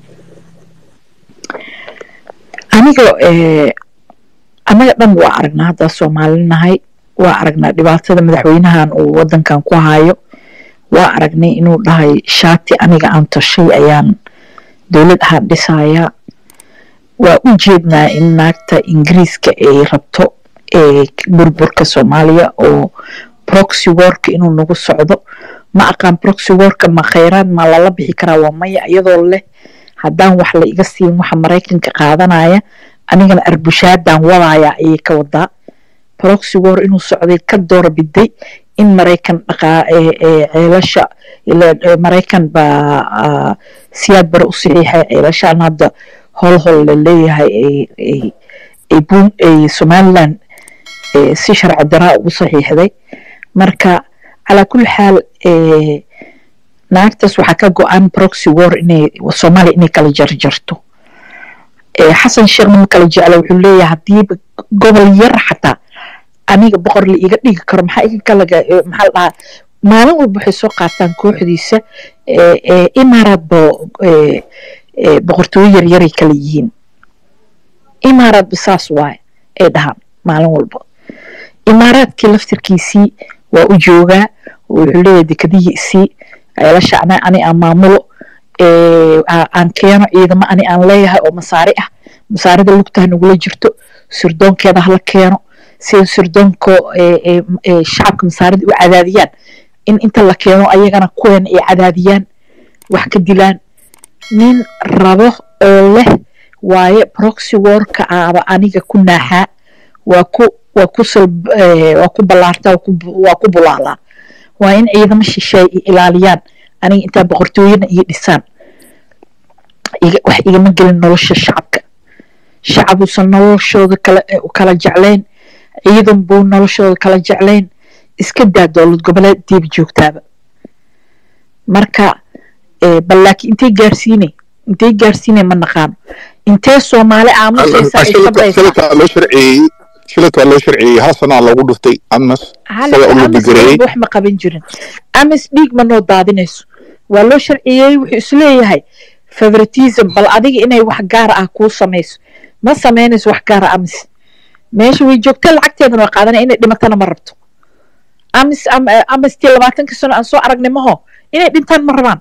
aniga annaga dhan waa aragnaa haddaa soomaalinahay waa aragnaa dhibaatada madaxweynahan uu wadankan ku hayo waa aragnay inuu dhahay shaati aniga aan tashay ayaan dowlad ahaan dhisayaa waa u jeednaa in naagta ingiriiska ay rabto burburka soomaaliya oo proxy worka inuu nagu socdo ma aqaan proxy worka ma khayraad ma lala bixi karaa waa maya iyadoo leh haddaan wax la iga siin waxa maraykanka qaadanaya anigana arbushaadaan wadaaya ayay ka wadaa proxy war inuu socday ka doora biday in maraykan dhaqaa ceelasha maraykan baa siyaad bare u saxiixay ceelashaan hadda hol hol la leeyahay ay somaliland si sharci daraa ugu saxiixday marka calaa kulli xaal naagtaas waxaa ka go-an proxy war inay soomaaliya inay kala jarjarto xasan sheekhna ma kala jecla wuxuu leeyahay haddiiba gobol yar xataa aniga boqor la iga dhigi karo maxaa iga kalaga maxaa la dhahaa maalin walba waxay soo qaataan kooxdiisa imaaraad bo boqortooyo yaryaray kala yihiin imaaraad bisaas waaye ay dhahaan maalin walba imaaraadkii laftirkiisii waa u joogaa wuxuu leeyahay dekadihii isii ceelasha ana ani aan maamulo aan keeno ciidamo ani aan leeyahay oo masaari ah masaarida lugtaha nagula jirto sirdoonkeeda hala keeno sida sirdoonka shacabka masaarida u cadaadiyaan in inta la keeno ayagana kuweena ay cadaadiyaan wax ka dilaan nin rabo oo leh waaye proxy worka aaba aniga ku naaxaa waa ku waa ku waa ku ballaartaa waa ku bulaalaa waa in ciidamo shisheey i ilaaliyaan aniga intaa boqortooyana iyo dhisaan wax igama gelin nolosha shacabka shacabuusan noloshooda kala kala jeclayn ciidan buu noloshooda kala jeclayn iska daa dowlad goboleed diiba joogtaaba marka bal laakiin intay gaarsiinay intay gaarsiinay ma naqaano intee soomaali aamusaysa ay sabraysaa loo sharciyey shilad waa loo sharciyey hal sanaa loogu dhuftay amas isaga u lubigareeyey wax ma qaban jirin amas dhiig ma noo daadinayso waa loo sharciyey wuxuu isleeyahay favoritism bal adiga inay wax gaara ah kuu samayso ma samaynayso wax gaara amis meesha way joogta lacagteedana waa qaadanaya inay dhimatana ma rabto amis amistii labaatanka sano aan soo aragnay maho inay dhintaan ma rabaan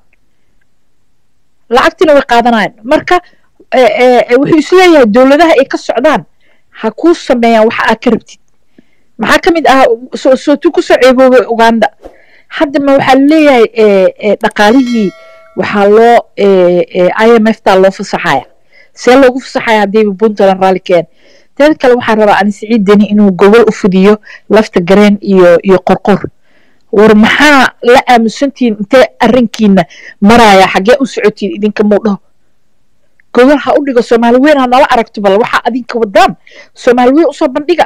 lacagtiina way qaadanayaan marka wuxuu isleeyahay dowladaha ay ka socdaan ha kuu sameeyaan waxa aad ka rabtid maxaa ka mid ah sootuu kusoo ceeboobay uganda hadda ma waxaa leeyahay dhaqaalihii waxaa loo i m f taa loo fasaxaya see loogu fasaxaya haddiiba puntland raalli keen teed kale waxaa rabaa ani siciid deni inuu gobol u fidiyo lafta gareen iyo iyo qorqor war maxaa la aamusantihiin intee arrinkiina maraya xaggee u socotiin idinka muu dhaho gobol ha u dhigo soomaali weyn ha nala aragto bal waxaa adinka wadaan soomaali weyn usoo bandhiga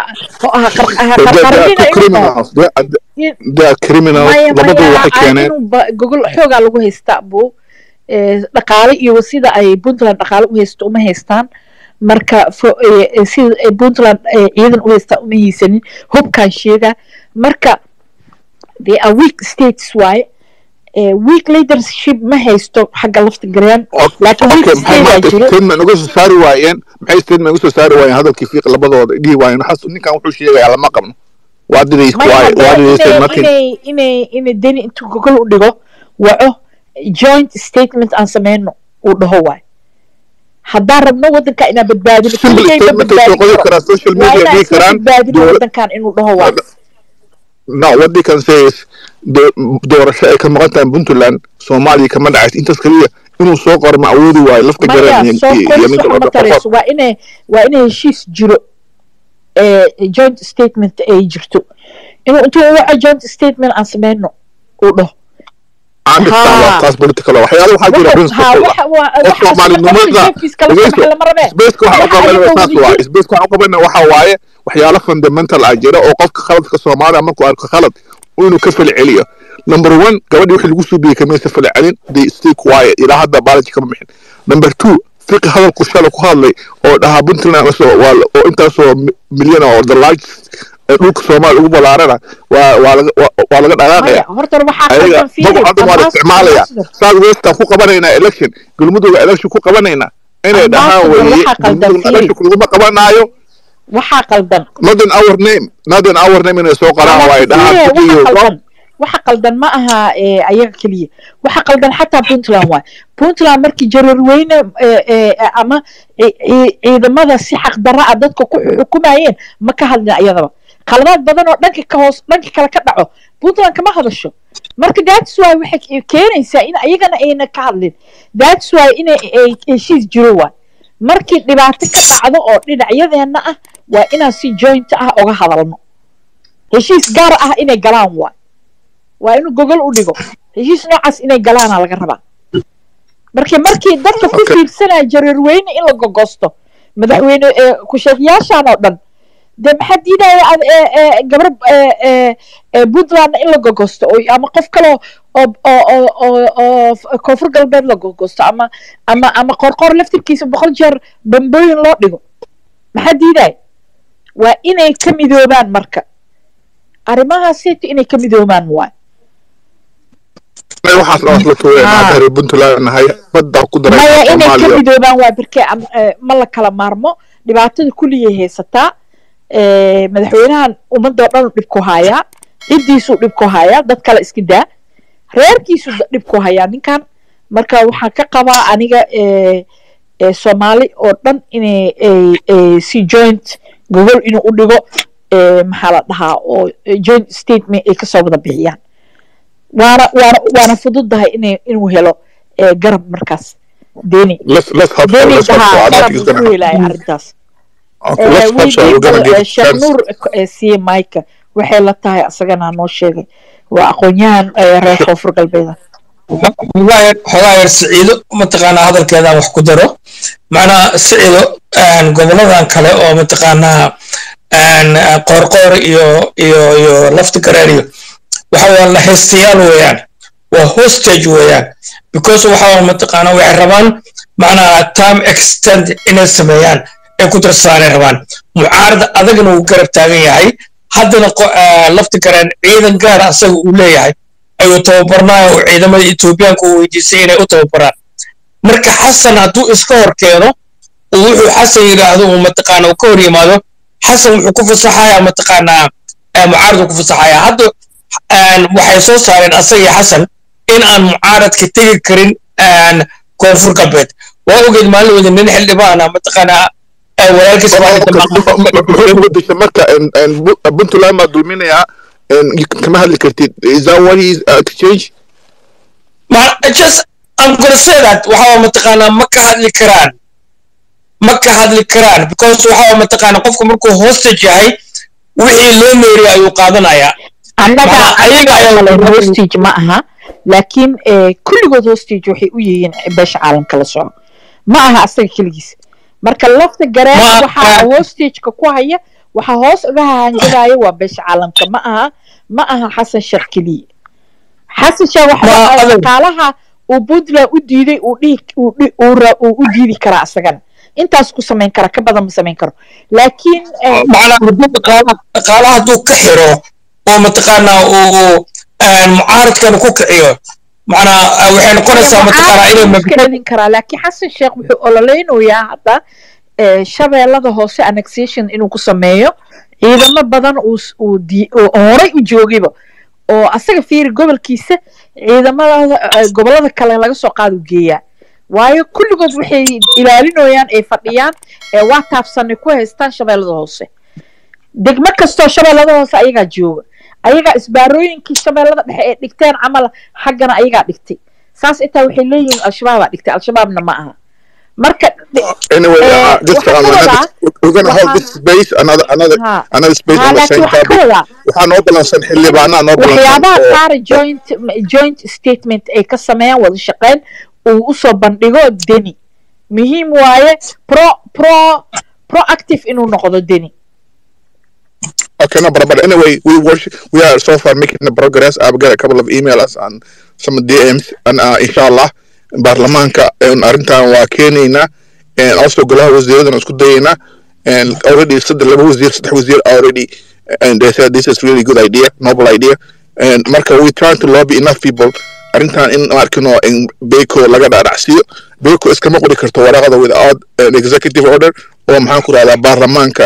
gogol xoogaa lagu haystaa buu dhaqaale iyo sida ay puntland dhaqaale u haysto uma haystaan marka sida puntland ciidan u haystaa uma haysanin hubkaan sheegaa marka they are weak states waaye weak leadership ma haysto xagga lafta gareen statement uga soo saari waayeen maxay statement uga soo saari waayeen hadalkii fiiq labadooda dhihi waayeen ninkan wuxuu sheegayaa lama qabno waa didays inay inay inay deni intuu gogol u dhigo waco joint statement aan sameyno uu dhaho waay haddaan rabno wadanka inaan badbaadino badbaadino wadankan inuu dhaho waay no what they can say is doorasho ay ka maqan tahay puntland soomaaliya kama dhacayso intaas keliya inuu soo qoro ma awoodi waayo lafta gareen waa inay waa inay heshiis jiro joint statement ay jirto inuu intuu waco joint statement aan sameyno uu dhaho taas political waxyaala waxaa jira principle oo soomaalinimada sbaceka waxa uqabanaya saas waaye sbaceka waxa uqabanaya waxa waaye waxyaalo fundamental ah jira oo qofka khaladka soomaaliya markuu arko khalad inuu ka falceliyo number one gabadhii wixii lagu suubiyey kamaysa falcelin they stay quiet ilaa hadda baalaji kama bixin number two fiqi hadalku shala ku hadlay oo dhahaa puntland oo intaasoo milyan oo the largest ee dhulka soomaaliya ugu balaarana waa waa laga waa laga dhaqaaqaya horta waxaa ayaga qaldan fiiri boqol hadda waa la isticmaalaya south westan ku qabanaynaa election galmudugga election ku qabanaynaa inay dhahaan Ambassador, weeye waxaa qaldan galmudugga fiiri. election laguma qabanaayo waxaa qaldan not in our name not in our name inay soo qoraan waa ay dhahaan waxa iyo qaldan waxa qaldan ma aha ee, ayaga keliya waxa qaldan xataa puntland waay puntland markii jararweyne ee, ee, ama ci- ci- ciidamada si xaqdarra ah dadka ku xukumayeen ma ka hadlin ayadaba qaladaad badan oo dhanka ka hoos dhanka kale ka dhaco puntland kama hadasho marka that's why waxay keenaysaa in ayagana ayna ka hadlin that's why inay ay heshiis jiro waay markii dhibaato ka dhacdo oo dhinacyadeenna ah waa inaan si joint ah oga hadalno heshiis gaar ah inay galaan waay waa inuu gogol u dhigo heshiis noocaas inay galaana laga rabaa marka markii dadka ku Okay. fiirsanaya jareerweyne in la gogosto madaxweyne ee ku-sheegayaashan oo dhan dee maxaa diidaya ad- ee- ee gabar ee- ee- ee puntland in la gogosto oo ama qof kale oo oo oo oo oo f- koonfur galbeed la gogosto ama ama ama qorqor laftirkiisa boqol jeer bambooyin loo dhigo maxaa diidaya waa inay ka midoobaan marka arrimahaasayto inay ka midoobaan waay waxaas dhawas la tuureen Ah. hadda reer puntland nahay badda ku daray maya inay ka soomaaliya midoobaan waa birke am- eh, ma la kala maarmo dhibaatada kulligay haysataa Eh, madaxweynahan ummadoo dhan dhib ku hayaa ciddiisuu dhib ku hayaa dad kale iska daa reerkiisuu da- dhib ku hayaa ninkan marka waxaan ka qabaa aniga eh, eh, soomaali oo dhan inay ay- ay si joint gogol inuu u dhigo eh, maxaa la dhahaa oo eh, joint statement ay kasoo wada bixiyaan waana waana waana fududahay inay inuu helo eh, garab markaas deni let's let's hope so deni let's hope so dhahaa I think garab he's uu gonna ku helaya arrintaas okay let's hope so we're gonna give it a sheekh chance nuur eh, siiye mike waxay la tahay asagana noo sheegay waa aqoon-yahan eh, reer koonfur galbeeda xogaa yar xogaa yar siciido mataqaanaa hadalkeedaan wax ku daro macnaa siciido een, goboladan kale oo mataqaanaa een, qoorqoor iyo iyo iyo lafti gareer iyo waxa waa la haystayaal weeyaan waa hostage weeyaan because waxa waa mataqaanaa waxay rabaan macnaa time extend inay sameeyaan ay ku darsaanay rabaan mucaarada adagna uu garab taagan yahay haddana qo- eh, lafti gareen ciidan gaara asaga uu leeyahay ayuu tababarnaayo oo ciidamada etoobiyaanka uu weydiisay inay u tababaraan marka xasan hadduu iska hor keeno uu wuxuu xasan yidhaahdo uu mataqaana uu ka hor yimaado xasan wuxuu ku fasaxayaa mataqaanaa eh, mucaaradu ku fasaxayaa hadda een, waxay soo saareen asaga iyo xasan in aan mucaaradka tegi karin een, koonfur galbeed waa ogeed maalin wada nin xildhibaana mataqaanaa eh, walaalkiis maalinta maqan muxuu bedesha marka en- en Bu- puntland baa dulminayaa en kama hadli kartid is that what he's uh, exchange Ma- just I'm gonna say that waxa waa mataqaanaa ma ka hadli karaan ma ka hadli karaan because waxa waa mataqaanaa qofku markuu hostage yahay wixii loo meeriya ayuu qaadanayaa annaga Maxaa ayaga ayaa ayaga wada- hostage ma aha laakiin eh, kulligood hostage waxay u yihiin beesha caalamka la soco ma aha asaga keligiis marka lafta gareen Ma- waxaa hostageka ku haya waxaa hoos uga hahanjadaya waa beesha caalamka ma aha ma aha xasan sheekh keliya xasan sheekh Ma- waxa adeer. shaqaalaha uu puntland u diiday uu dhihi uu dhi- uu ra- uu u diidi karaa asagana intaas ku samayn kara ka badan ma samayn karo laakiin eh, macnaa hadduu dhaqaalaha dhaqaalaha hadduu ka xiro oo mataqaanaa uu een, mucaaradkan ku kiciyo macnaa eh, waxay noqonaysaa mataqaanaa inay iska mabda dhalin karaa laakiin xasan sheekh wuxuu ololeynayaa hadda eh, shabeellada hoose annexation inuu ku sameeyo ciidamo badan uu s- uu di- uu horay u joogayba oo asaga fiiri gobolkiisa ciidamada eh, gobollada kale laga soo qaadu geeyaa waayo kulligood waxay ilaalinayaan ay fadhiyaan ee waa taabsanay ku haystaan shabeellada hoose degmo kastoo shabeellada hoose ayagaa jooga ayagaa isbaarooyinkii shabeellada dhexe ee dhigteen camal xaggana ayagaa dhigtay saas intaa waxay leeyihiin al-shabaabaa dhigtay al-shabaabna ma aha marka anyway Eh, uh, just waxaa um, ka another, wadaa- we're gonna hold this space another another ha another space ha on the laakiin same waxaa ka topic wadaa waxaa noo balansan xildhibaanaa noo balansan waxyaabaha oo qaar joint joint statement ay ka sameeyaan wada shaqeyn uu usoo bandhigo deni muhiim waaye pro pro proactive inuu noqdo deni Okay, no, but, but anyway, we worship, we are so far making the progress. I've got a couple of emails and some DMs, and uh, inshallah, baarlamaanka een arrintan waa keenaynaa and also golaha wasiiradan isku dayaynaa and already saddex laba wasiir saddex wasiir already and they said this is really good idea, noble idea. And marka we trying to lobby enough people arrintan in markino in Beko laga dhaadhacsiiyo Beko iskama qori karto waraqada without an executive order oo maxaan ku rahdaa baarlamaanka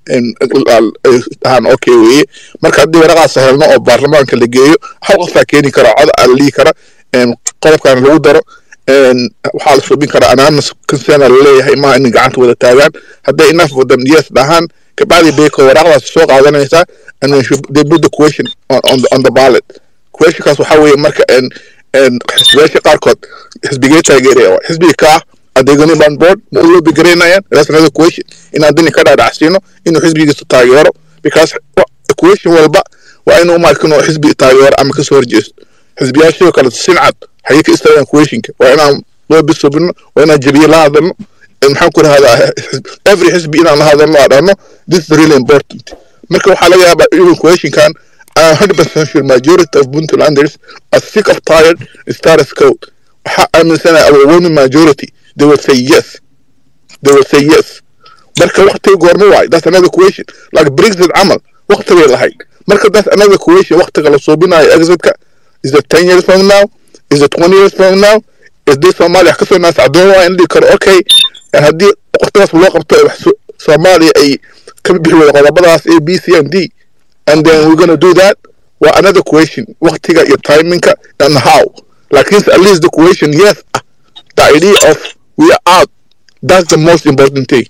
ahaan okay weye marka haddii waraqaas helno oo baarlamaanka la geeyo hal qofaa keeni kara cod aa la dhihi kara qodobkan lagu daro waxaa la subin karaa anonymous consent laleeyahay maaha in gacanta wada taagaan hadday enough of them yes dhahaan kabacdi beko waraaqdaas soo qaadanaysaa and then they put the question on, on, the, on the ballot questionkaas waxaa weeye marka xisbiyaasha qaarkood xisbigee taageeraya xisbiga ka ah adeegani baan board ma u loobi garaynayaan that's another question inaan dani ka dhaadhacsiino inuu xisbigiisa taageero because question walba waa inuu markino xisbi taageero ama kasoo horjeesto xisbiyaashoo kale sincad xagee ka istaagaan questionka waa inaan loobi subino waa inaan jabiye la hadalno maxaan ku rahdaa every xisbi inaan la hadalno aa dhahno this is really important marka waxaa laga yaabaa inuu questionkan I'm 100% sure majority of Puntlanders are sick of tired status quo. I'm saying a overwhelming majority. They will say yes. They will say yes. marka waqtiga goorma waay that's another question like brexit camal waqti bay lahayd marka that's another question waqtiga la suubinayo exitka is it ten years from now is it twenty years from now is this soomaaliya kasoo naasacdoon waa in dhihi karo okay haddii waqtigaas loo qabto soomaaliya ay ka bixi wada qodobadaas a b c and d and then we're gonna do that well another question waqtiga iyo timingka and how like at least the question yes the idea of we are out that's the most important thing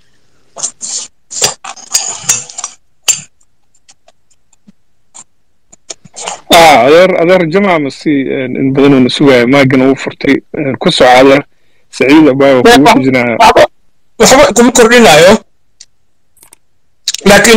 adeer adeer jamac masi in badan uuna sugaya maagana uu furtay ku soco adeer saciid abaayo kugu xujinaya waxba kuma kordhinayo laakiin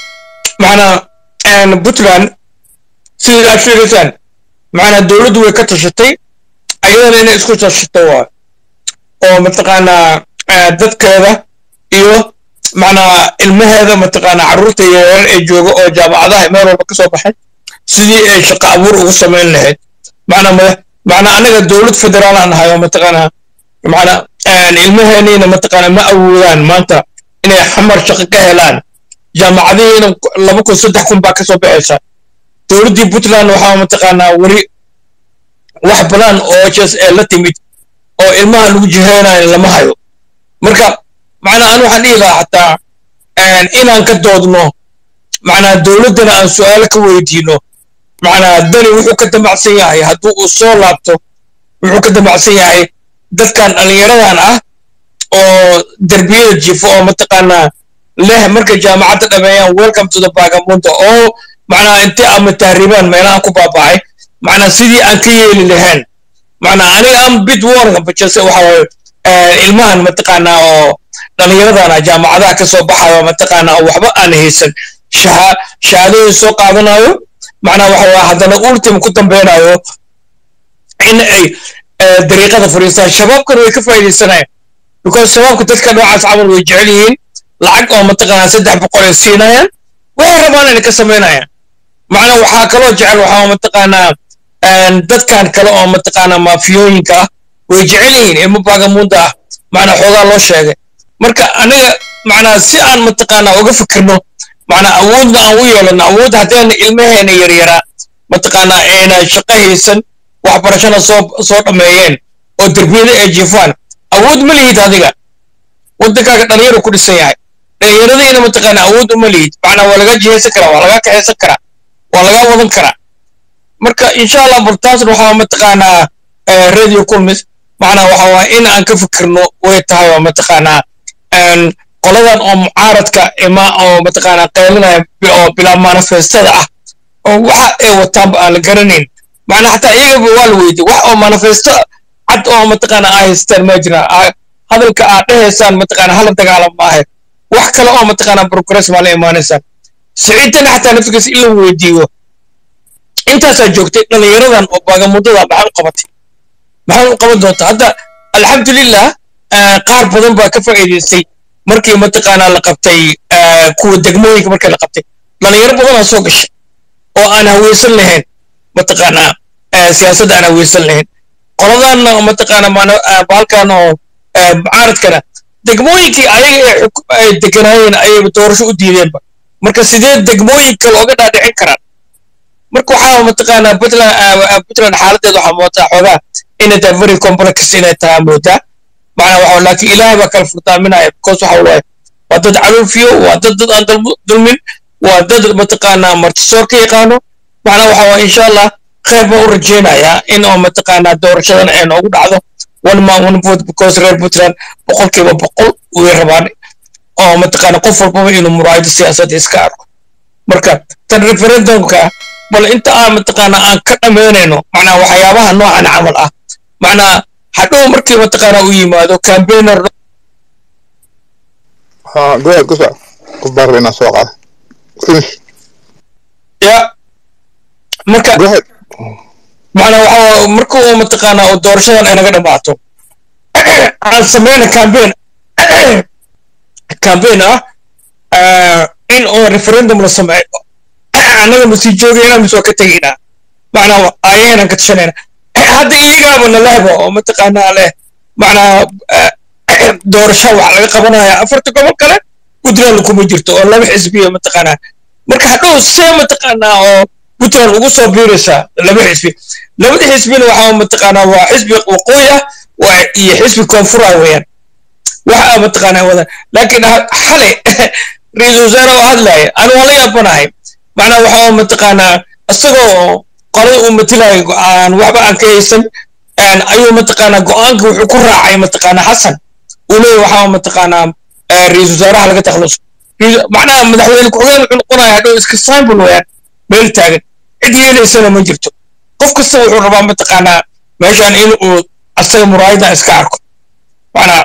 macnaa puntland sida aad sheegaysaan macnaa dowladdu way ka tashatay ayadana inay isku tashato waa oo mataqaanaa dadkeeda iyo macnaa ilmaheeda mataqaanaa carruurta yaryar ee jooga oo jaamacadaha meel walba ka soo baxay sidii ay shaqo abuur ugu samayn lahayd macnaa mada macnaa anaga dowlad federaal aan nahay oo mataqaanaa macnaa ilmaheeniina mataqaanaa ma awoodaan maanta inay xamar shaqo ka helaan jaamacadihiina laba kun saddex kun baa ka soo baxaysa dowladdii puntland waxaa mataqaanaa weli wax badan oo jes ee la timid oo ilmaha lagu jiheynayo lama hayo marka macnaa an waxaan dhihi lahaa xataa inaan ka doodno macnaa dowladdana aan su'aalo ka weydiino macnaa dani wuxuu ka damacsan yahay hadduu uu soo laabto wuxuu ka damacsan yahay dadkan dhallinyaradan ah oo derbiyada jifo oo mataqaanaa leh markay jaamacadda dhameeyaan welcome to the bagamundo oo macnaa intii ama tahriibaan meelaha ku baaba'ay macnaa sidii aan ka yeeli lahayn macnaa aniga aan bid warka bajase waxa waaye ilmahan mataqaanaa oo dhallinyaradana jaamacadaha ka soo baxayo mataqaanaa oo waxba aan haysan shahaadooyin soo qaadanayo macnaa waxa waa haddana ultim ku dambeynayo in ay dariiqada fadhiistaan shabaabkana way ka faa'iidaysanayaan because shabaabka dadka noocaas camal way jecel yihiin lacag oo mataqaanaa saddex boqol ay siinayaan waxay rabaan inay ka samaynayaan macnaa waxaa kaloo jecel waxaa mataqaanaa dadkan kale oo mataqaanaa maafiyooyinka ah way jecel yihiin ilmo baagamuunda ah macnaa xoogaa loo sheegay marka aniga macnaa si aan mataqaanaa uga fikirno macnaa awoodna aan u yeelano awood haddayna ilmaheena yaryaraa mataqaanaa ayna shaqo haysan waxbarashana soo soo dhammeeyeen oo derbiyada ay jiifaan awood ma lihid adiga waddankaaga dhalinyaro ku dhisan yahay dhalinyaradiina mataqaanaa awood uma lihid macnaa waa laga jihaysan karaa waa laga kaxaysan karaa waa laga wadan karaa marka insha allah bartaasna waxaa mataqaanaa radio kulmis macnaa waxa waa in aan ka fikirno way tahay oo mataqaanaa qoladan oo mucaaradka ima oo mataqaanaa qaylinaya oo bilaa manifestada ah oo waxa ay wataanba aan la garanayn macnaa xataa iyagaba waa la weydiye wax oo manifesto cad oo mataqaanaa ay haystaan ma jira hadalka aad dhahaysaan mataqaanaa hala dagaalam maahe wax kale oo mataqaanaa progress baa la imaanaysaan siciidana xataa naftigiisa in la weydiiyo intaasaa joogtay dhallinyaradan oo baagamuddada maxay u qabatay maxay u qaban doontaa hadda alxamdulilah qaar badan baa ka faa'iidaystay markii mataqaanaa la qabtay kuwa degmooyinka markii la qabtay dhallinyaro badanaa soo gashay oo aan haweysan lahayn mataqaanaa siyaasadda aan haweysan lahayn qoladanna mataqaanaa bahalkan oo mucaaradkana degmooyinkii ayaga ay deganaayeen ayay doorasho u diideenba marka sidee degmooyinka looga dhaadhicin karaan marka waxaa mataqaanaa puntland puntland xaaladeeda waxaa moodaa xoogaa inay tahay very complex inay tahay moodaa macnaa waxa laakiin ilaahay baa kala furtaaminaya because waxa waaye waa dad calufiyo waa dad dad aan dulmin waa dad mataqaanaa martisoor ka yaqaano macnaa waxa waaye insha allah khayr baan u rajaynayaa in oo mataqaanaa doorashadan ay noogu dhacdo one man one vote because reer puntland boqolkiiba boqol way rabaan oo mataqaanaa qof walbaba inuu muraayado siyaasadda iska arko marka tan referendumka bal inta aan mataqaanaa aan ka dhammaynayno macnaa waxyaabaha noocan camal ah macnaa hadhow markii mataqaanaa u yimaado campaigner ها قول قصة كبار لنا سوق finish ya marka go ahead macnaa waxa marka uu mataqaanaa oo doorashadan ay naga dhammaato aan sameyna campaign campaign ah ah, in oo referendum la sameeyo annaga ma sii joogayna mise waa ka tegaynaa macnaa ayaynan ka tashanayna hadda iyagaaba nalehba oo mataqaanaa leh macnaa ah, doorasho wax laga qabanaya afarta gobol kale puntland kuma jirto oo laba xisbiya mataqaanaa marka hadhow see mataqaanaa oo puntland ugu soo biiraysaa laba xisbi labada xisbina waxaa mataqaanaa waa xisbi waqooyi ah waa iyo xisbi koonfur ah weeyaan waxa mataqaanaa wada laakiin ha- xalay ra-iisul wasaare oo hadlaya anu waa la yaabanahay macnaa waxaa mataqaanaa isagoo qolay uu matilayo aan waxba aan ka haysan een, ayuu mataqaanaa go-aanka wuxuu ku raacay mataqaanaa xasan uu leeyahy waxaa mataqaanaa eh, ra-iisul wasaaraha laga takhaluso Ra- macnaha madaxweyne ku-xigeen wuxuu noqonaya hadhow iska symbol weeyaan meel taagan cid yeelaysana ma jirto qof kasta wuxuu rabaa mataqaanaa meeshaan in uu asaga muraayada iska arko macnaa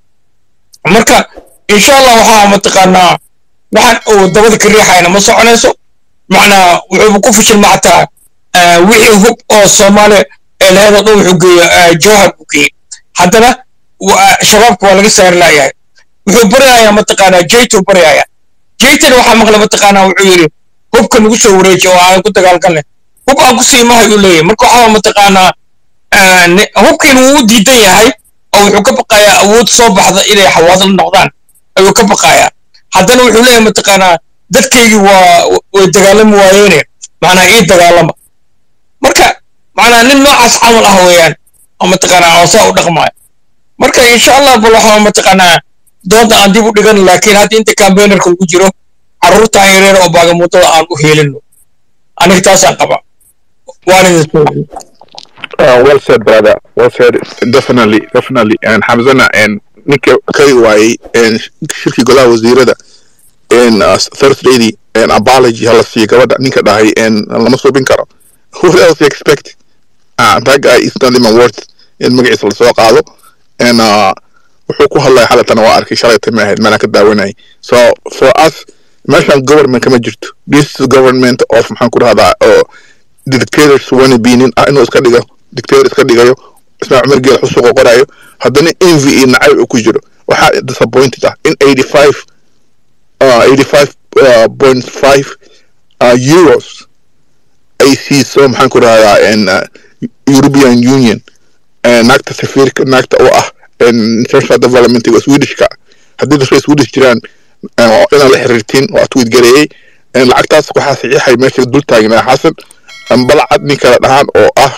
marka insha allah waxaa mataqaanaa waxaan uu dabada ka riixayna ma soconayso macnaa wuxuuba ku fashilma xataa ah, wixii hub oo soomaaliya ee laheed oo dhan wuxuu geeya jawhar buu geeyey haddana wa- shabaabka waa laga saari laayahay wuxuu baryayaa mataqaanaa jaytuu baryayaa jaytan waxaa maqla mataqaanaa wuxuu yidhi hubka nagu soo wareeji oo aan ku dagaalgalnay hub aan ku sii mahay uu leeyahay marka waxaa mataqaanaa ah, ni- hubkiina wuu u diidan yahay oo wuxuu ka baqayaa awood soo baxda inay xawaadla noqdaan ayuu ka baqayaa haddana wuxuu leeyahay mataqaanaa dadkaygii waa way dagaalami waayeene macnaa ii dagaalama marka macnaa nin noocaas camal ah weeyaan oo mataqaanaa oo saa u dhaqmaayo marka insha allah bal waxaa mataqaanaa doonta aan dib u dhigan laakiin hadda inta campaignerka lagu jiro carruurtaan yareer oo baagamuudada aan u heelino aniga taasaan qaba waan idin soo Uh, well said, brother. Well said. Definitely, definitely. And Hamzana and ninka kari waayey and shirkii golaha wasiirada and uh, Thursday and apology hala siiyo gabadha ninka dhahay and lama suubin karo. What else you expect? Uh, that guy is not even worth in magaciisa lasoo qaado and uh, wuxuu ku hadlaya xalatana waa arkay shalay tama ahayd meelaan ka daawanayay so for us meeshan government kama jirto this is government of maxaan ku dhahdaa oo dictators wana biinin ah inuu iska dhigo dictator iska dhigayo ismaaciil cumar geel xusuuqa qorayo haddana envy iyo nacayb uu ku jiro waxaa disappointed ah in 85 uh, 85 uh, point five uh, euros ay siiso maxaan ku dhahdaa in uh, European Union eh, naagta safiirka naagta oo ah in international development waa Swedishka haddii dadka Swedish jiraan eh, oo inaan la xiriirtiin waa tweet gareeyay Eh, lacagtaas waxaa saxiixay meesha dul taagnaa xasan an balcad nin kala dhahaan oo ah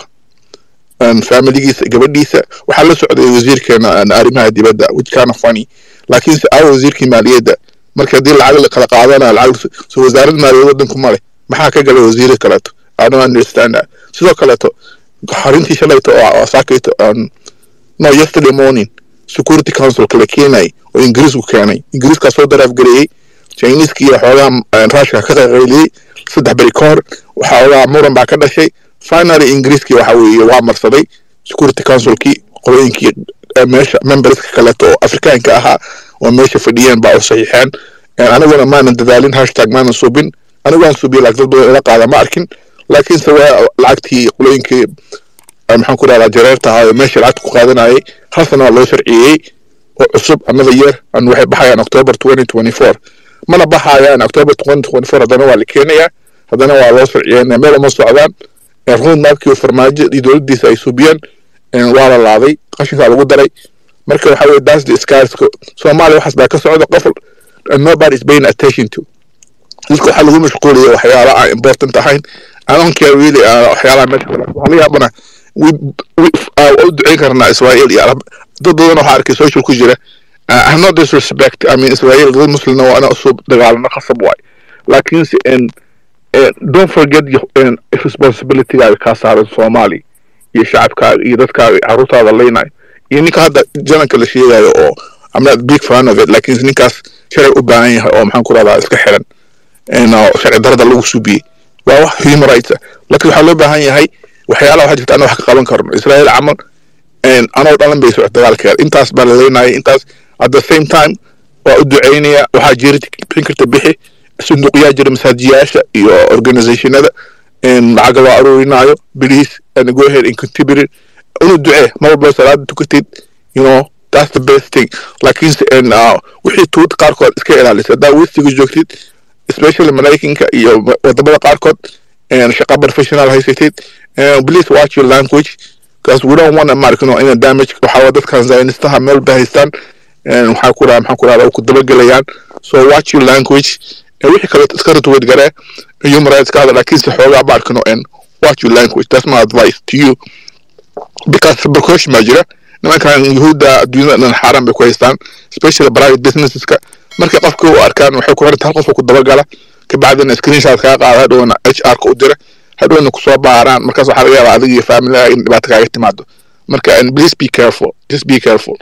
an familigiisa gabadhiisa waxaa la socday wasiirkeena an arrimaha dibadda which kind of funny laakiinse aa wasiirkii maaliyadda marka haddii lacag la kala qaadanayo lacag so wasaarad maaliyad waddanku male maxaa ka galay wasiiro kaleeto i don't understand that sidoo kaleeto xarintii shalayto oo oo saakayto um, no yesterday morning security council kala keenay oo ingiriisku keenay ingiriiskaa soo daraaf gareeyey chineska iyo xoogaa eh, ruushka ka qayqayliyey saddex beri ka hor waxaa ogaa muran baa ka dhashay finally ingiriiskii waxa weeye waa marsaday security councilkii qolooyinkii eh, meesha memberska kaleeto oo afrikaanka ahaa oo meesha fadhiyeen baa u saxiixeen Eh, aniguna maanan dadaalin hashtag maanan subin anigu waan subiye laakiin dad badan ila qaada ma arkin laakiinse waa lacagtii qolooyinkii eh, maxaan ku dhahdaa jareerta ahaa oo meesha lacagta ku qaadanayay hal sana waa loo sharciyeeyey oo cusub another year and waxay baxayaan october 2024 mana baxayaan october 2024 haddana waa la keenayaa haddana waa loo sharciyeynaya meel uma socdaan Eh, road mapkii oo farmaajo iyo dowladdiisa ay subiyeen eh, waa la laaday qashinkaa lagu daray marka waxa weye that's the scars soomaaliya waxaas baa ka socda qof and nobody is paying attention to dadka waxaa lagu mashquulaya waxyaala aan important ahayn I don't care really waxyaalaha meesha kale waxaa laga yaabana u duceyn karnaa israel iyo arab dad badan waxaa arkay social ku jira I have no disrespect I mean Israel dad muslimna waa ina usoo dagaalano khasab waay laakiinse don't forget responsibilitygaaga kaa saaran soomaali iyo shacabkaaga iyo dadkaaga caruurtaada leynayo iyo ninka hadda jananka la sheegayo oo I'm not big fan of it laakiinse ninkaas sharci u baahan yahay oo maxaan ku rahdaa iska xiran sharci darada lagu subiyey waa wax human rights ah laakiin waxaa loo baahan yahay waxyaalaha waxaa jirta anna wax ka qaban karno israel camal anoo dhalan bay socod dagaalkeeda intaas baa la leenayay intaas at the same time waa u duceynaya waxaa jirta bixin karta bixi sunduuqyaa jira masaajiyaasha iyo organizationada lacaga loo aruurinaayo please and go ahead and contribute unu ducee mar walba salaada tukatid you know that's the best thing laakiinse wixii tuud qaarkood iska ilaalisa haddaa westiga joogtid especially maraykanka iyo wadamada qaarkood shaqa professional haysatid please watch your language because we don't want american in a damage waxaa dadkan zionistaha meel bay haystaan waxaa ku raha maxaa ku rahda ku dabagelayaan so watch your language wixii kale iska ratweed garee human rights ka hadla laakiinse xoogaa ba arkano and watch your language that's my advice to you because precaution baa jira nimankan yahuudda adduunyada dhan xaaraan bay ku haystaan especially private businesseska markay qofka u arkaan waxay ku xiranta hal qofka ku dabagala kabacdina screenshot kaa qaada hadhowna h r ka u dira hadhowna kusoo baaraan markaas waxaa laga yaabaa adiga iyo familiga in dhibaato kaaga timaado marka and please be careful just be careful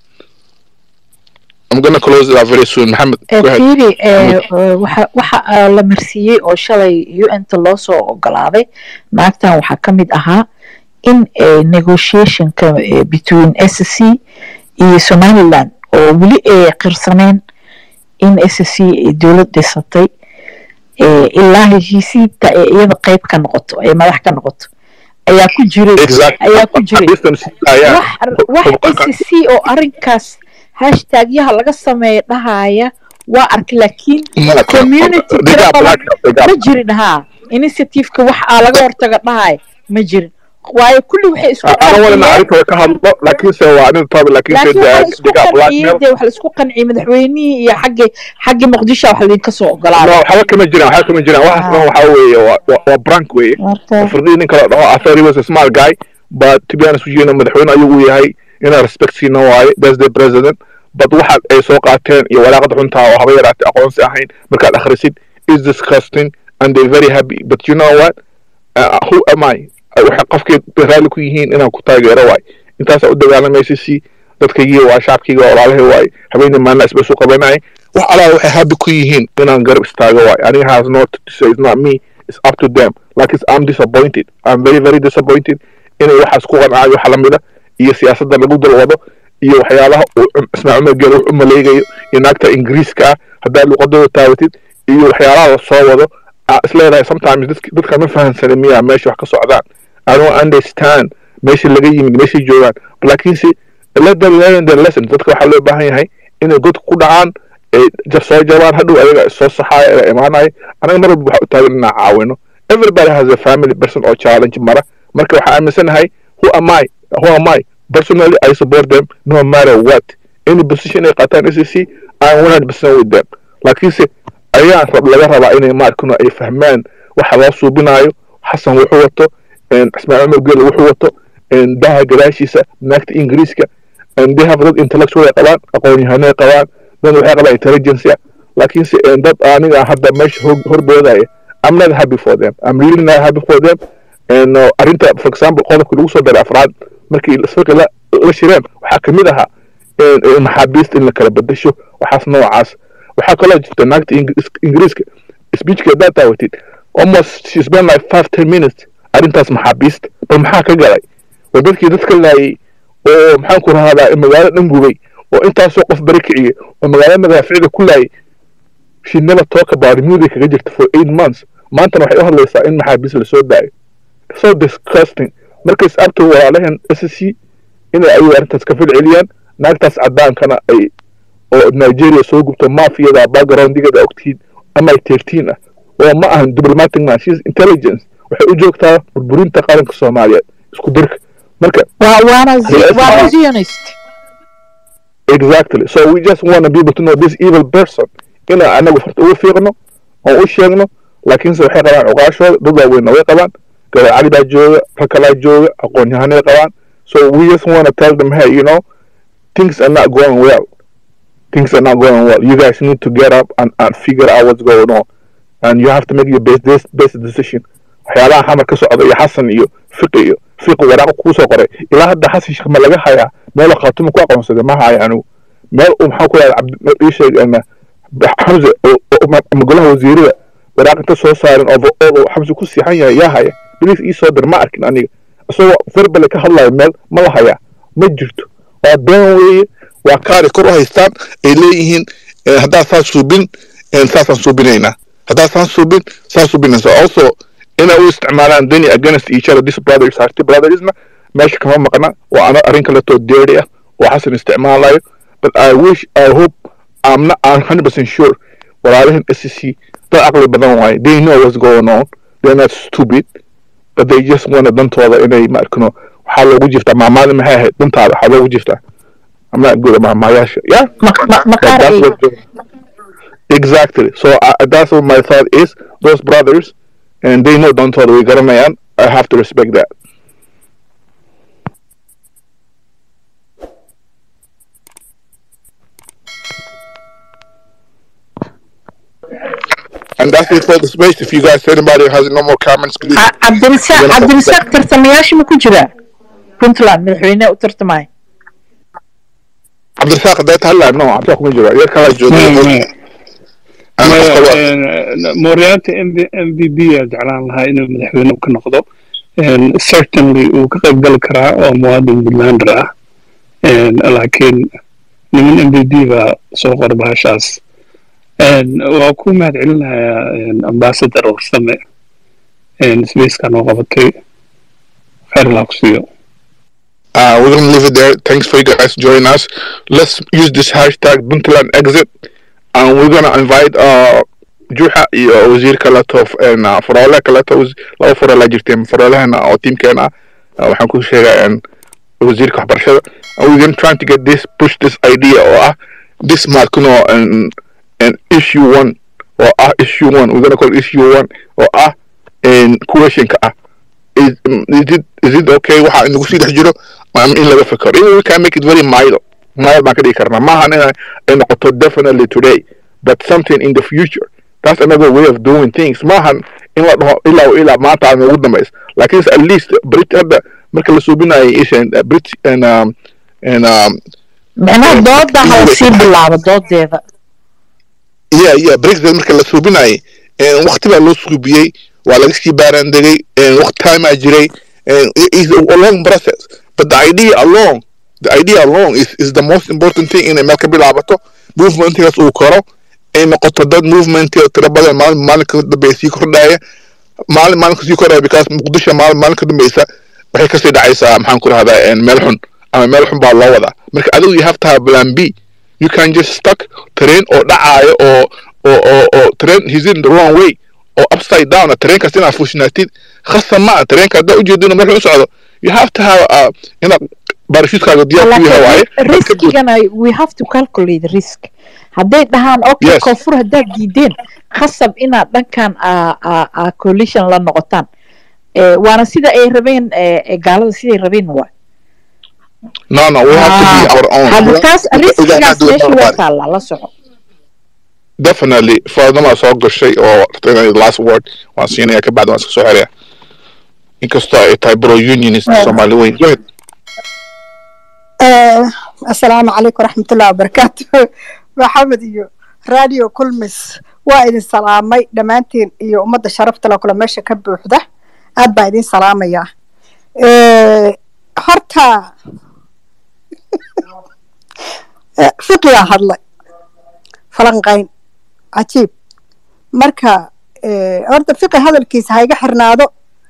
I'm gonna close it very soon Maxamed fiiri waxa waxa la marsiiyey oo shalay un-ta loo soo ogolaaday naagtan waxaa ka mid ahaa in negotiationka between s c iyo somaliland oo weli ay qirsaneen in s c ay dowlad dhisatay ilaa heshiisiinta ee iyada qayb ka noqoto ee madax ka noqoto ayaa ku jiray ayaa ku jiray wax s c oo arrinkaas hashtagyaha laga sameeya dhahaya waa arkay laakiin community tira badan ma jirin haa initiativeka wax aa laga hortaga dhahaya ma jirin waayo kulli waxay isku qanciyeen de wax laisku qanciyey madaxweynihii iyo xaggi xaggi muqdisho wax laydinka soo ogolaaday waxba kama jiraan waxba kama jiraan waxaas dhan waxaa weeye waa brank weeye firdii nin kale dhaho I thought he was a smart guy but to be honest with you madaxweyne ayuu yahay inaa respect siina waaye that's the president but waxa ay soo qaateen iyo walaaqada xuntaa oo haba yaraatay aqoonsi ahayn markaad akhrisid is disgusting and they very happy but you know what uh, who am I waxay qofkii raalli ku yihiin inaan ku taageero waay intaasaa u dagaalamaysa si dadkaygii waa shacabkayga walaalahay waay habeenii maalina isba isu qabanayay wax alaa waxay habi ku yihiin inaan garab istaago waay aniga has not to say it's not me it's up to them like it's, I'm disappointed I'm very very disappointed inay waxaas ku qancaayo waxa lamida iyo siyaasadda lagu dalwado iyo waxyaalaha ismaaciil umar geel wax u maleegayo iyo naagta ingiriiska ah haddaa luqadooda taabatid iyo waxyaalaha la soo wado isleedahay sometimes dadka ma fahansana miyaa meesha wax ka socdaan I don't understand meesha laga yimid meeshay joogaan laakiinse let them learn their lesson dadka waxaa loo baahan yahay inay godka ku dhacaan soo jabaan hadhow ayaga soo saxaaya ee imaanaya anaga mar walba waxa u taagan inaan caawino everybody has a family person oo challenge mara marka waxaa aaminsanahay who am I who am I personally I support them no matter what any position ay qaataan SEC I'm 100% with them laakiinse ayaan rab laga rabaa inay maarkano ay fahmaan waxa loo suubinayo xasan wuxuu wato ismaaciil umar geel wuxuu wato daha gadaashiisa naagta ingiriiska they have dad intellectual ay qabaan aqoon-yahano ay qabaan dad waxay qabaan intelligence laakiinse dad aniga hadda meesha horboodaya I'm not happy for them I'm really not happy for them arrinta for example qodobka lagu soo daray afraad markii isfarka la shireen waxaa kamid ahaa maxaabiista in la kala bedesho waxaas noocaas waxaa kaloo jirta naagta ingiriiska speechka haddaad daawatid almost she spent like five ten minutes arrintaas maxaabiista bal maxaa ka galay waa dadkii dadka laayay oo maxaan ku rahaadaa magaalo dhan gubay oo intaasoo qof bari kiciyey oo magaalo madaaficda ku laayay she never talk about music kaga jirta for eight months maantana waxay u hadlaysaa in maxaabiis lasoo daayo so disgusting markays abto walaalaheen s c inay ayagu arrintaas ka filceliyaan naagtaas cadaankana ay oo nigeria soo gubto mafiyada backgroundigeeda ogtihiin ama ay teertiin ah oo ma ahan diplomatic man she's intelligence waxay u joogtaa burburinta qaranka soomaaliyeed isku dirka marka waana zionist exactly so we just want to be able to know this evil person inaan anagu farta ugu fiiqno oo u sheegno laakiinse waxay qabaan cuqaashooda dad waaweynna way qabaan gabar cali baa jooga rag kalaa jooga aqoon-yahanay qabaan so we just want to tell them hey you know things are not going well things are not going well you guys need to get up and, and figure out what's going on and you have to make your best best, best decision waxyaalaha xamar ka socda iyo xasan iyo fiqi iyo fiqi waraaqo kuu soo qoray ilaa hadda xasan sheekh ma laga hayaa meel khaatuma ku aqoonsaday ma haya anigu meel uu maxaa ku yahay ii sheeg xamse ama golaha wasiirada waraaq inta soo saarin overall oo xamse ku siixan yahay yaa haya bilis ii soo dir ma arkin aniga isagoo verbale ka hadlayo meel ma la hayaa ma jirto waa been weeye waa kaari kor u haystaan ay leeyihiin haddaa saa suubin saasaan suubinaynaa haddaa saan suubin saa suubinaysa also inay u isticmaalaan deni against each other this brothers harti brotherisma meesha kama maqna waa ana arrin kaleetoo deeri ah oo xasan isticmaalayo but i wish i hope i'm not i'm 100% sure walaalahan SEC dad aqli badan waaye they know what's going on they're not stupid but they just want dantooda inay ma arkino waxaa loogu jirtaa maamaada maxay ahayd dantaada waxaa loogu jirtaa I'm not good at maamayaasha yeah exactly so uh, that's what my thought is those brothers and they know dantooda way garanayaan I have to respect that And that's it for the space. If you guys, anybody has no more comments, please. cabdirasaaq cabdirasaaq tartamayaasha ma ku jiraa puntland madaxweyne u tartamay cabdirasaaq hadday tahay laa no cabdirasaaq kuma jiro yar kalaa jooga mooryaanta m v b aa jeclaan lahaa inuu madaxweyne ka noqdo certainly uu ka qayb gali karaa oo muwaadin puntlander ah laakiin niman m v b baa soo qora bahashaas waa ku mahad celinayaa ambassador warsame spacekan oo qabatay khayr laa ku siiyo Uh, we're gonna leave it there. Thanks for you guys joining us. Let's use this hashtag Puntland exit, and we're gonna invite uh Juha iyo wasiir kaleeto n faraole kaleeto laba farole jirteen farolehana oo teamkeena ah waxaan ku sheegaa wasiirka waxbarashada and we're gonna trying to get this push this idea oo ah this markino an an issue one oo ah issue one we're gonna call issue one oo ah questionka ah is, is it is it okay waxa inagu sii dhex jiro ama in laga fikero even we can make it very mild mild baan ka dhigi karnaa maahan in ay noqoto definitely today but something in the future that's another way of doing things maahan in la dhaho ilaa ilaa maanta aan ugu dambays laakiin at least brit hadda marka la suubinayo ishan brit and um and um micnaha dooda hala sii bilaabo doodeeda yeah yeah brexit marka la suubinayo waqti baa loo suubiyey waa laga sii baaraan degay waqti time aa jiray is a long process but the idea alone the idea alone is, is the most important thing inay meel ka bilaabato movementgaas uu koro ay noqoto dad movement tiro badan maalin maalinka dambe sii kordhaya maalin maalinka sii kordhaya because muqdisho maalin maalinka dambeysa waxay kasii dhacaysaa maxaan ku rahdaa meel xun ama meel xun baa loo wadaa marka adigu you have to have plan b you can just stuck train oo dhacaayo oo oo oo oo train he's in the wrong way oo upside down tareenkaas inaad fushnaatid khasab ma tareenka haddaa ujeedin meel xun u socdo you have to have uh, inaad barashuutkaaga diyaar ku yahay waaye riskigana we have to calculate risk hadday dhahaan okay Yes. koonfur haddaad diideen khasab inaad dhankan a coalition la noqotaan Eh, waana sida ay rabeen eh, eh, gaalada siday rabeen waa no no we have to be our own hadda taas We cannot riskigaas do it meesha waa nobody. taallaa la soco definitely faadama soo gashay oo inay last word waan siinaya ka bacdi waan iska soo xeraya inkastoo ay tahay bro unionist soomaali weyn Go ahead. asalaamu calaykum waraxmatullahi wabarakaatu maxamed iyo radio kulmis waa idin salaamay dhammaantiin iyo ummadda sharafta le kule meesha ka buuxda aad baan idin salaamayaa horta fiqigaa hadlay falanqayn cajiib marka horta fiqi hadalkiisa ha iga xirnaado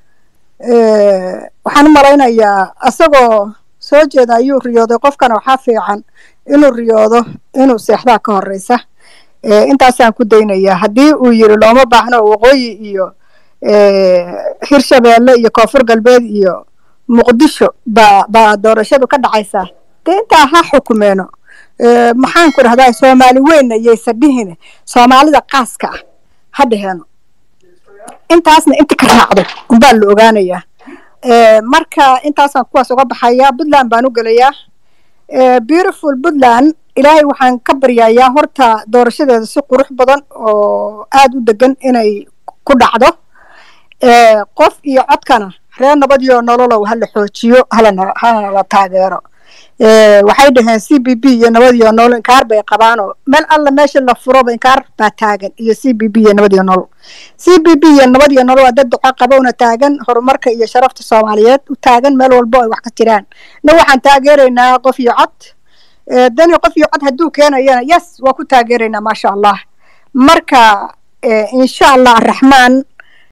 waxaan u malaynayaa asagoo soo jeeda ayuu riyooday qofkana waxaa fiican inuu riyoodo inuu seexdaa ka horeysa intaasaan ku daynayaa haddii uu yiri looma baahno waqooyi iyo hirshabeelle iyo koonfur galbeed iyo muqdisho baa baa doorashadu ka dhacaysaa dee intaa ha xukumeeno maxaan ku dhahdaa soomaali weynna yaysa dhihine soomaalida qaaska ah ha dhaheeno intaasna inta ka raacdo unbaa la ogaanayaa marka intaasaan kuwaas uga baxayaa puntland baan u gelayaa beautiful puntland ilaahay waxaan ka baryayaa horta doorashadeeda si qurux badan oo aada u degan inay ku dhacdo qof iyo codkana reer nabadiyo nololow hala xoojiyo halana halana la taageero waxay dhaheen c b b iyo nabadiyo nolol inkaar bay qabaanoo meel alla meesha la furoba inkaar baa taagan iyo c b b iyo nabadiyo nolol c b b iyo nabadiyo nolol waa dad duco qabowna taagan horumarka iyo sharafta soomaaliyeed u taagan meel walbo ay wax ka jiraan na waxaan taageeraynaa qof iyo cod dani qof iyo cod hadduu keenayana yes waa ku taageeraynaa maasha allah marka insha allah araxmaan